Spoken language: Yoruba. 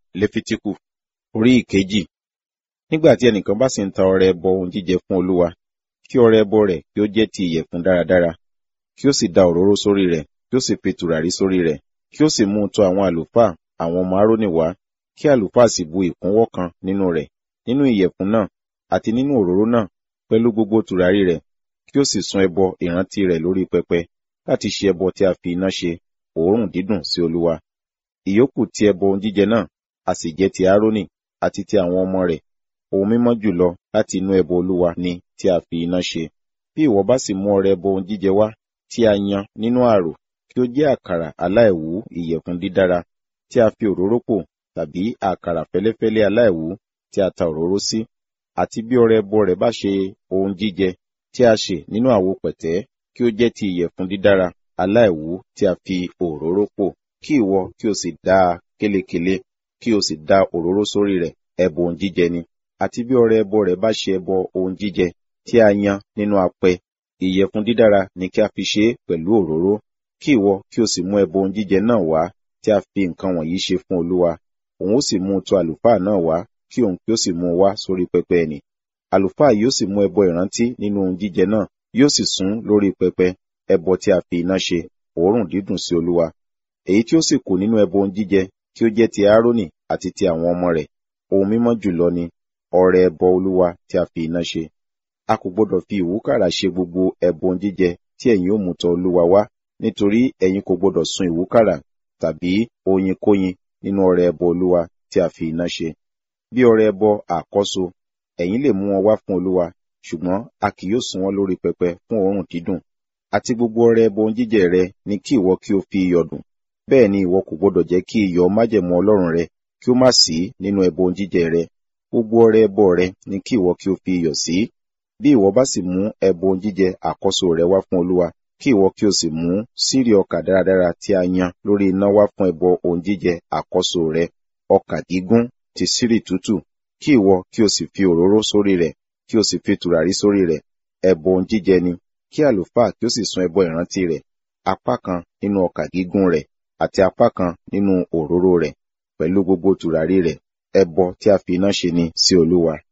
Léfítíkù orí ìkejì. Nígbà tí ẹnìkan bá sì ń ta ọrẹ ẹbọ ohun jíjẹ fún Olúwa, kí ọrẹ ẹbọ rẹ̀ kí ó jẹ́ ti ìyẹ̀fun dáradára, kí ó sì da òróró sórí rẹ̀, kí ó sì fi tùràrí sórí rẹ̀, kí ó sì mú un tọ̀ àwọn àlùfáà, àwọn ọmọ Árónì wá, kí àlùfáà sì bu ìkúnwọ́ kan nínú rẹ̀, nínú ìyẹ̀fun náà, àti nínú òróró náà, pẹ̀lú gbogbo tùràrí rẹ̀, kí ó sì sun ẹbọ ìrántí rẹ̀ lórí pẹpẹ, láti ṣe ẹbọ tí a fi iná ṣe, òórùn dídùn sí Olúwa. Ìyókù ti ẹbọ ohun jíjẹ náà, a sì jẹ́ ti Árónì àti ti àwọn ọmọ rẹ̀, ohun mímọ́ jùlọ láti inú ẹbọ Olúwa ni tí a fi iná ṣe. Bí ìwọ bá sì mú ọrẹ ẹbọ ohun jíjẹ wá, tí a yan nínú àrò, kí ó jẹ́ àkàrà aláìwú ìyẹ̀fun dídára, tí a fi òróró pò, tàbí àkàrà fẹ́lẹ́fẹ́lẹ́ aláìwú tí a ta òróró sí, àti bí ọrẹ ẹbọ rẹ̀ bá ṣe ohun jíjẹ tí a sè nínú àwo pẹ̀tẹ́, kí ó jẹ́ ti ìyẹ̀fun dídára aláìwú tí a fi òróró pò, kí ìwọ kí o sì dá a kélekèle, kí o sì da òróró sórí rẹ̀, ẹbọ ohun jíjẹ ni. Àti bí ọrẹ ẹbọ rẹ̀ bá ṣe ẹbọ ohun jíjẹ tí a yan nínú apẹ, ìyẹ̀fun dídára ni kí a fi ṣe é pẹ̀lú òróró, kí ìwọ kí o sì mú ẹbọ ohun jíjẹ náà wá tí a fi nǹkan wọ̀nyí ṣe fún Olúwa. Òun ó sì mú un tọ̀ àlùfáà náà wá, kí òun kí ó sì mú un wá sórí pẹpẹ ẹnì. Àlùfáà yóò sì mú ẹbọ ìrántí nínú ohun jíjẹ náà, yóò sì sun lórí pẹpẹ, ẹbọ tí a fi iná ṣe, òórùn dídùn sí Olúwa. Èyí tí ó sì kù nínú ẹbọ ohun jíjẹ kí ó jẹ́ ti Árónì àti ti àwọn ọmọ rẹ̀, ohun mímọ́ jùlọ ni, ọrẹ ẹbọ Olúwa tí a fi iná ṣe. A kò gbọdọ̀ fi ìwúkàrà ṣe gbogbo ẹbọ ohun jíjẹ tí ẹ̀yin ó mú tọ̀ Olúwa wá, nítorí ẹ̀yin kò gbọdọ̀ sun ìwúkàrà tàbí oyinkóyin nínú ọrẹ ẹbọ Olúwa tí a fi iná ṣe. Bí ọrẹ ẹbọ àkọ́so, ẹ̀yin lè mú wọn wá fún Olúwa, ṣùgbọ́n a kì yóò sun wọ́n lórí pẹpẹ fún òórùn dídùn. Àti gbogbo ọrẹ ẹbọ ohun jíjẹ rẹ ni kí ìwọ kí o fi iyọ̀ dùn. Bẹ́ẹ̀ ni ìwọ kò gbọdọ̀ jẹ́ kí iyọ̀ májẹ̀mú Ọlọ́run rẹ kí ó má sí nínú ẹbọ ohun jíjẹ rẹ. Gbogbo ọrẹ ẹbọ rẹ ni kí ìwọ kí o fi iyọ̀ sí. Bí ìwọ bá sì mú ẹbọ ohun jíjẹ àkọ́so rẹ wá fún Olúwa, kí ìwọ kí o sì mú sírí ọkà dáradára tí a yan lórí iná wá fún ẹbọ ohun jíjẹ àkọ́so rẹ, ọkà gígún ti sírì tútù, kí ìwọ kí o sì fi òróró sórí rẹ̀, kí o sì fi tùràrí sórí rẹ̀, ẹbọ ohun jíjẹ ni, kí àlùfáà kí ó sì sun ẹbọ ìrántí rẹ̀, apá kan nínú ọkà gígún rẹ̀, àti apá kan nínú òróró rẹ̀, pẹ̀lú gbogbo tùràrí rẹ̀, ẹbọ tí a fi iná ṣe ni sí Olúwa.